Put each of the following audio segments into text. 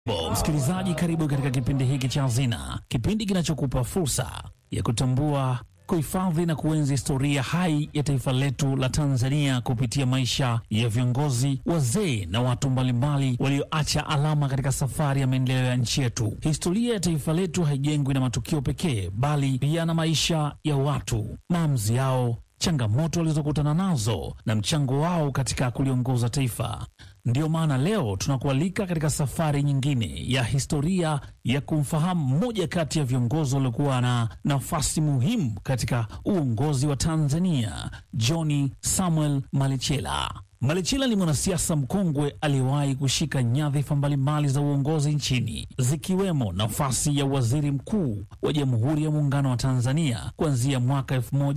Bo, msikilizaji, karibu katika kipindi hiki cha Hazina, kipindi kinachokupa fursa ya kutambua, kuhifadhi na kuenzi historia hai ya taifa letu la Tanzania kupitia maisha ya viongozi, wazee na watu mbalimbali walioacha alama katika safari ya maendeleo ya nchi yetu. Historia ya taifa letu haijengwi na matukio pekee, bali pia na maisha ya watu, maamuzi yao changamoto walizokutana nazo na mchango wao katika kuliongoza taifa. Ndiyo maana leo tunakualika katika safari nyingine ya historia ya kumfahamu mmoja kati ya viongozi waliokuwa na nafasi muhimu katika uongozi wa Tanzania, John Samuel Malichela. Malichela ni mwanasiasa mkongwe aliyewahi kushika nyadhifa mbalimbali za uongozi nchini zikiwemo nafasi ya waziri mkuu wa Jamhuri ya Muungano wa Tanzania kuanzia mwaka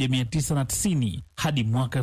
1990 hadi mwaka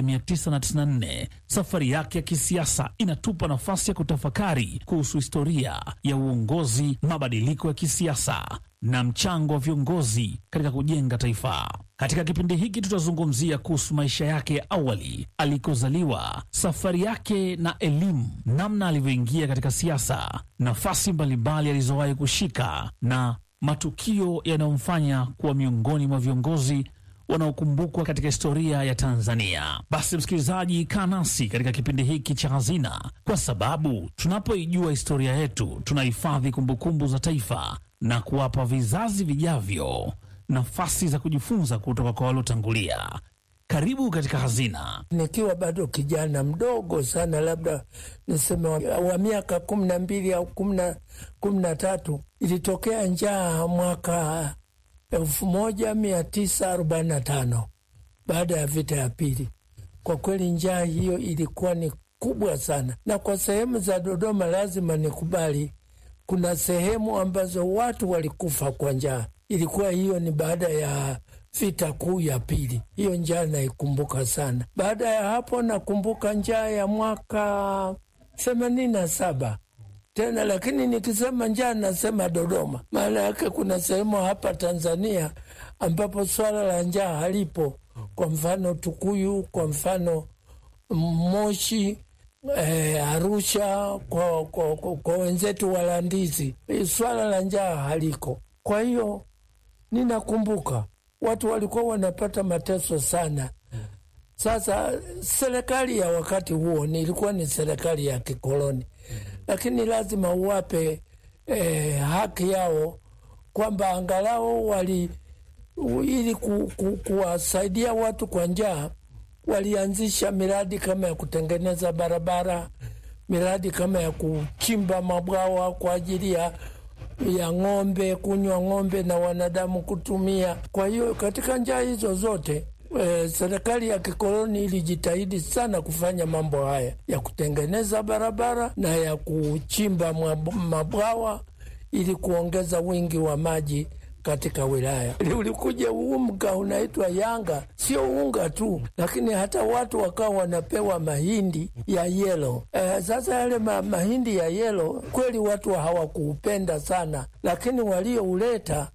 1994. Safari yake ya kisiasa inatupa nafasi ya kutafakari kuhusu historia ya uongozi, mabadiliko ya kisiasa na mchango wa viongozi katika kujenga taifa. Katika kipindi hiki tutazungumzia kuhusu maisha yake ya awali, alikozaliwa, safari yake na elimu, namna alivyoingia katika siasa, nafasi mbalimbali alizowahi kushika na matukio yanayomfanya kuwa miongoni mwa viongozi wanaokumbukwa katika historia ya Tanzania. Basi msikilizaji, kaa nasi katika kipindi hiki cha Hazina, kwa sababu tunapoijua historia yetu tunahifadhi kumbukumbu za taifa na kuwapa vizazi vijavyo nafasi za kujifunza kutoka kwa waliotangulia. Karibu katika Hazina. Nikiwa bado kijana mdogo sana, labda niseme wa, wa miaka kumi na mbili au kumi na tatu, ilitokea njaa mwaka elfu moja mia tisa arobaini na tano baada ya vita ya pili. Kwa kweli njaa hiyo ilikuwa ni kubwa sana, na kwa sehemu za Dodoma lazima nikubali, kuna sehemu ambazo watu walikufa kwa njaa. Ilikuwa hiyo ni baada ya vita kuu ya pili. Hiyo njaa naikumbuka sana. Baada ya hapo nakumbuka njaa ya mwaka themanini na saba tena lakini nikisema njaa nasema Dodoma, maana yake kuna sehemu hapa Tanzania ambapo swala la njaa halipo. Kwa mfano Tukuyu, kwa mfano Moshi, eh, Arusha, kwa, kwa, kwa, kwa wenzetu Walandizi swala la njaa haliko. Kwa hiyo ninakumbuka watu walikuwa wanapata mateso sana. Sasa serikali ya wakati huo nilikuwa ni serikali ya kikoloni lakini lazima uwape eh, haki yao kwamba angalau wali ili ku, ku, kuwasaidia watu kwa njaa, walianzisha miradi kama ya kutengeneza barabara, miradi kama ya kuchimba mabwawa kwa ajili ya ya ng'ombe kunywa ng'ombe na wanadamu kutumia. Kwa hiyo katika njaa hizo zote E, serikali ya kikoloni ilijitahidi sana kufanya mambo haya ya kutengeneza barabara na ya kuchimba mabwawa ili kuongeza wingi wa maji katika wilaya. Ulikuja unga unaitwa Yanga, sio unga tu, lakini hata watu wakawa wanapewa mahindi ya yelo. E, sasa yale ma, mahindi ya yelo kweli watu hawakuupenda sana, lakini waliouleta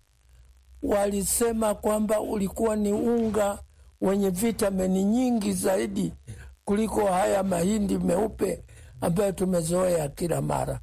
walisema kwamba ulikuwa ni unga wenye vitamini nyingi zaidi kuliko haya mahindi meupe ambayo tumezoea kila mara.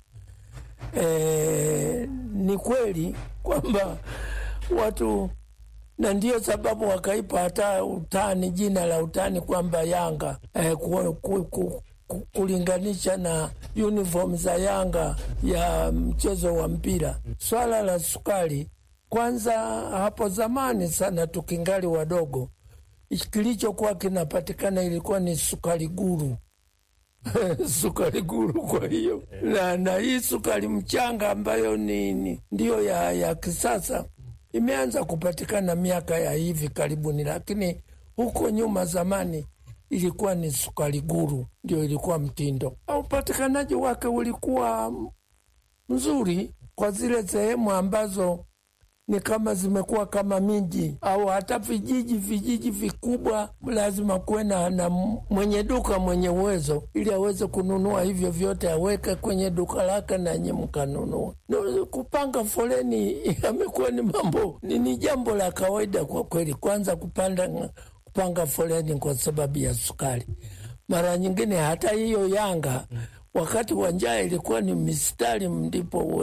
E, ni kweli kwamba watu, na ndiyo sababu wakaipa hata utani, jina la utani kwamba Yanga e, ku, ku, ku, ku, kulinganisha na uniform za Yanga ya mchezo wa mpira. Swala la sukari, kwanza hapo zamani sana tukingali wadogo kilichokuwa kinapatikana ilikuwa ni sukari guru sukari guru. Kwa hiyo na, na hii sukari mchanga ambayo ni, ni ndiyo ya, ya kisasa imeanza kupatikana miaka ya hivi karibuni, lakini huko nyuma zamani ilikuwa ni sukari guru ndio ilikuwa mtindo. Upatikanaji wake ulikuwa mzuri kwa zile sehemu ambazo ni kama zimekuwa kama miji au hata vijiji vijiji vikubwa, lazima kuwe na mwenye duka mwenye uwezo, ili aweze kununua hivyo vyote, aweke kwenye duka lake na nyinyi mkanunua. No, kupanga foleni amekuwa ni mambo ni, ni jambo la kawaida kwa kweli. Kwanza kupanda kupanga foleni kwa sababu ya sukari, mara nyingine hata hiyo Yanga wakati wa njaa ilikuwa ni mistari, ndipo